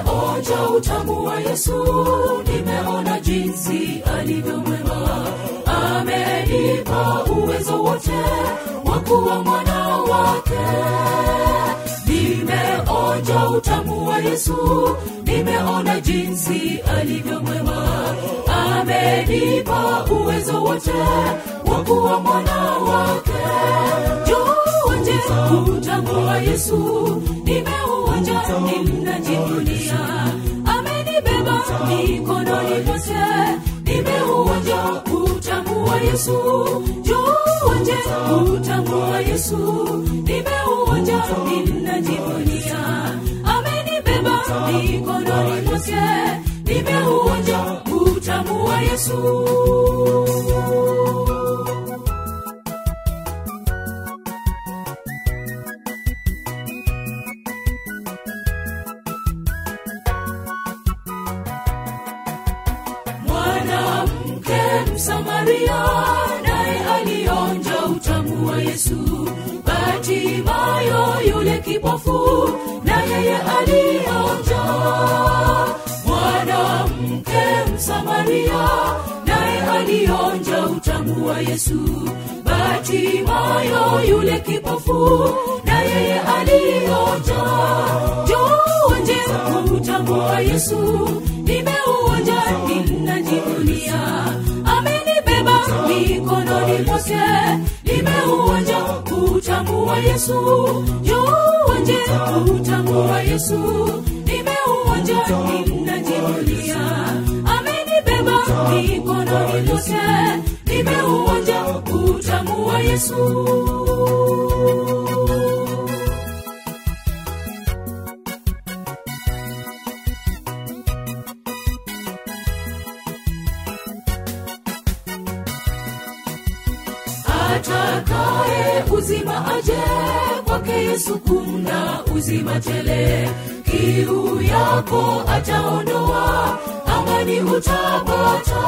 nimeonja utamu wa yesu nimeona jinsi alivyo mwema amenipa uwezo wote wa kuwa mwana wake nimeonja utamu wa yesu nimeona jinsi alivyo mwema amenipa uwezo wote wa kuwa mwana wake juonje utamu wa yesu nimeuonja ninajivunia amenibeba mikononi mwake nimeuonja utamu wa yesu juonje utamu wa yesu nimeuonja ninajivunia amenibeba mikononi mwake nimeuonja utamu wa yesu mwanamke msamaria naye alionja utamu wa yesu batimayo yule kipofu na yeye alionja mwanamke msamaria naye alionja utamu wa yesu batimayo yule kipofu na yeye alionja juonje utamu wa yesu nimeuonja ninajivunia amenibeba mikononi mwake nimeuonja utamu wa yesu juonje utamu wa yesu nimeuonja ninajivunia amenibeba mikononi mwake nimeuonja utamu wa yesu atakaye uzima aje kwake yesu kuna uzima tele kiu yako ataondoa amani utapata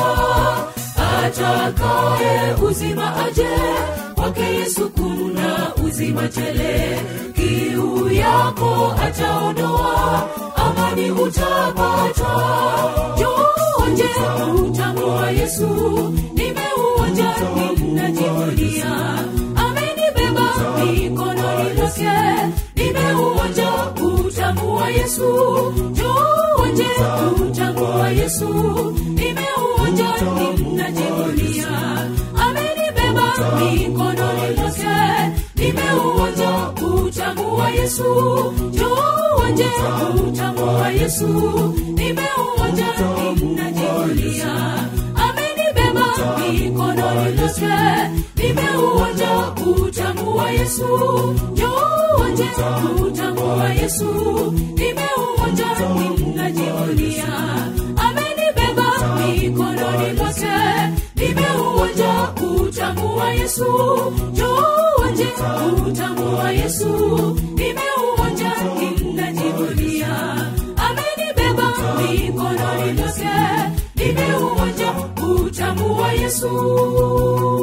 atakaye uzima aje kwake yesu kuna uzima tele kiu yako ataondoa amani utapata juonje utamu wa yesu nimeuonja ninajivunia amenibeba mikononi mwake nimeuonja utamu wa yesu juonje utamu wa yesu nimeuonja ninajivunia amenibeba mikononi mwake nimeuonja utamu wa yesu juonje utamu wa yesu nimeuonja ninajivunia amenibeba mikononi mwake nimeuonja utamu wa yesu juonje utamu wa yesu nimeuonja ninajivunia amenibeba mikononi mwake nimeuonja utamu wa yesu juonje utamu wa yesu nimeuonja ninajivunia amenibeba mikononi mwake nimeuonja utamu wa yesu